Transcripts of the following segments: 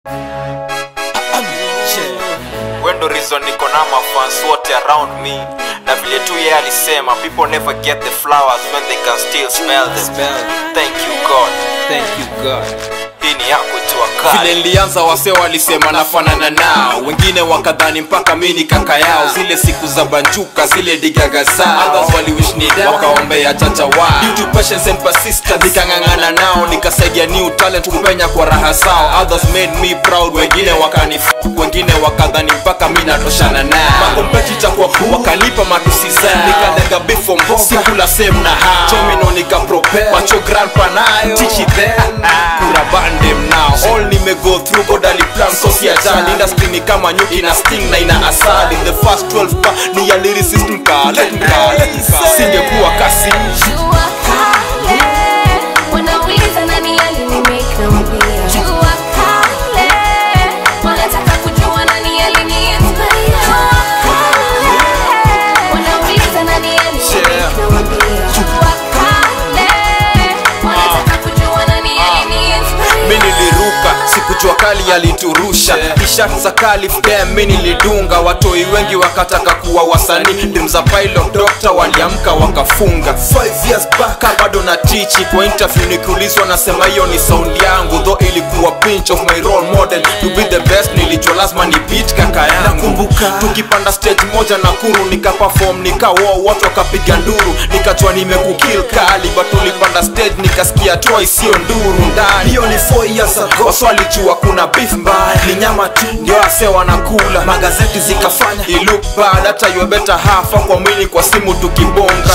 wendo reason niko na mafans wote around me na vile tu yeye alisema people never get the flowers when they can still smell them thank you god Thank you God. hii ni yako tu vile akali nilianza wase walisema nafanana nao wengine wakadhani mpaka mi ni kaka yao zile siku za banjuka zile digaga zao Others waliwish ni down, wakaombea chacha wao Due to patience and persistence nikang'ang'ana nao nikasaidia new talent kupenya kwa raha zao others made me proud wengine wakani wengine wakadhani mpaka mi natoshana nao makompetita kwa wakanipa matusi zao nikalega bifo mboga sikula same na hao chomino nikapropel macho grandpa nayo tichi them kura bandem now all nimego through god aliplan sosi ajali industry ni kama nyuki na sting na ina asali the first 12 pa ni ya lyricist mkale mkale singekuwa kasi Jua kale wanauliza nani alinimake na mbia. Jua kale wanataka kujua nani aliniinspire. Jua kale wanauliza nani alinimake na mbia. Jua kale wanataka kujua nani aliniinspire. mi niliruka sikujua kali aliturusha tishat za kalif dem mi nilidunga watoi wengi wakataka kuwa wasanii dem za pilot doctor waliamka wakafunga 5 years back ah, bado na tichi kwa interview nikiulizwa nasema hiyo ni sound yangu though ilikuwa pinch of my role model to be the best nilijua lazima ni beat kaka yangu nakumbuka tukipanda stage moja na kuru nikaperform nikawo watu wakapiga nduru nikajua nimekukill kali but tulipanda stage nikasikia toa isiyo nduru ndani hiyo ni 4 years ago waswalijua kuna beef mbaya ni nyama tu ndio ase wanakula magazeti zikafanya ilook bad hata you better hafa kwa mwili kwa simu tukibonga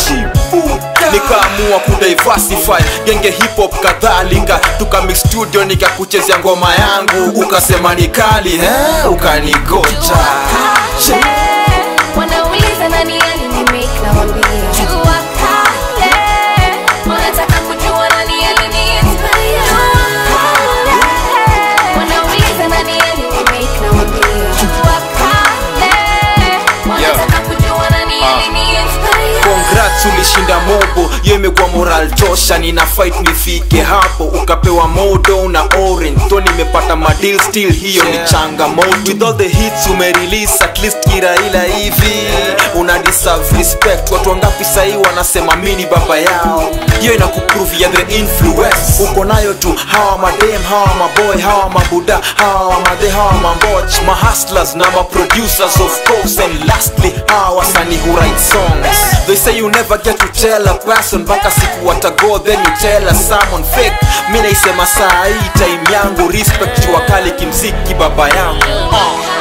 nikaamua kudiversify genge hip hop kadhalika tukamix studio nikakuchezea ngoma yangu ukasema ni kali eh? ukanigocha kale wanauliza nani alinimake na wambia jua kale wanataka kujua nani aliniinspire jua kale wanauliza nani alinimake na wambia jua kale wanataka kujua nani aliniinspire congrats ulishinda mobo hiyo imekuwa moral tosha nina fight nifike hapo ukapewa modo na orange to nimepata madil still hiyo ni changamoto with all the hits umerelease at least kiraila hivi una deserve respect watu wangapi sahii wanasema mini baba yao hiyo inakuprove ya the influence uko nayo tu hawa madem hawa maboy hawa mabuda hawa madhe hawa mamboch mahustlers na maproducers of course and lastly hawa wasanii who write songs they say you never get to tell a person mpaka siku watago then you tell a someone fake mi naisema saa hii time yangu respect jua kali kimziki baba yangu uh.